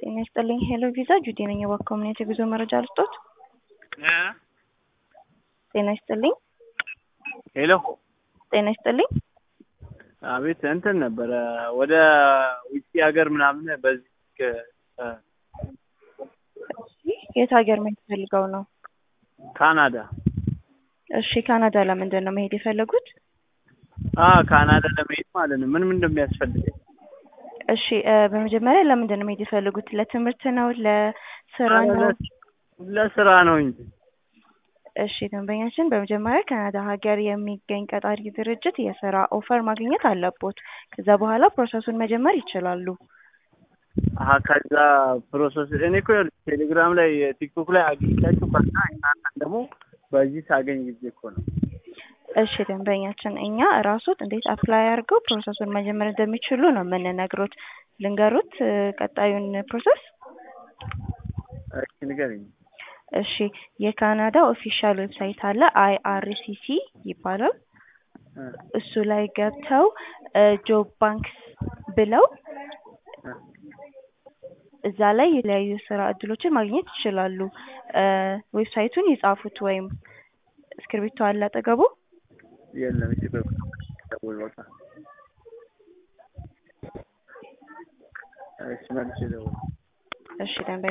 ጤና ይስጥልኝ ሄሎ ቪዛ ጁዲ ነኝ። የባንክ ኮሚኒቲ የጉዞ መረጃ ልስጦት? ጤና ይስጥልኝ ሄሎ ጤና ይስጥልኝ። አቤት እንትን ነበረ ወደ ውጭ ሀገር ምናምን በዚህ እ የት ሀገር መሄድ ፈልገው ነው? ካናዳ እሺ ካናዳ ለምንድን ነው መሄድ የፈለጉት? አ ካናዳ ለመሄድ ማለት ነው። ምን ምን እንደሚያስፈልገኝ? እሺ እ በመጀመሪያ ለምንድን ነው መሄድ የፈለጉት? ለትምህርት ነው? ለስራ ነው? ለስራ ነው እንጂ እሺ ደንበኛችን በመጀመሪያ ካናዳ ሀገር የሚገኝ ቀጣሪ ድርጅት የስራ ኦፈር ማግኘት አለቦት። ከዛ በኋላ ፕሮሰሱን መጀመር ይችላሉ። አሀ ከዛ ፕሮሰስ እኔ እኮ ይኸውልሽ ቴሌግራም ላይ ቲክቶክ ላይ አግኝቻችሁ ከዛ እናንተን ደግሞ በዚህ ሳገኝ ጊዜ እኮ ነው። እሺ ደንበኛችን እኛ እራሶት እንዴት አፕላይ አድርገው ፕሮሰሱን መጀመር እንደሚችሉ ነው የምንነግሮት። ልንገሩት እ ቀጣዩን ፕሮሰስ? እሺ ንገረኝ። እሺ የካናዳ ኦፊሻል ዌብሳይት አለ አይአርሲሲ ይባላል። እ እሱ ላይ ገብተው እ ጆብ ባንክስ ብለው እ እዛ ላይ የተለያዩ ስራ እድሎችን ማግኘት ይችላሉ። እ ዌብሳይቱን ይጻፉት ወይም እስክሪብቶ አለ አጠገቡ? የለም እሺ በቃ ደውል በቃ እሺ መልሼ ደውል እሺ ደንበኛ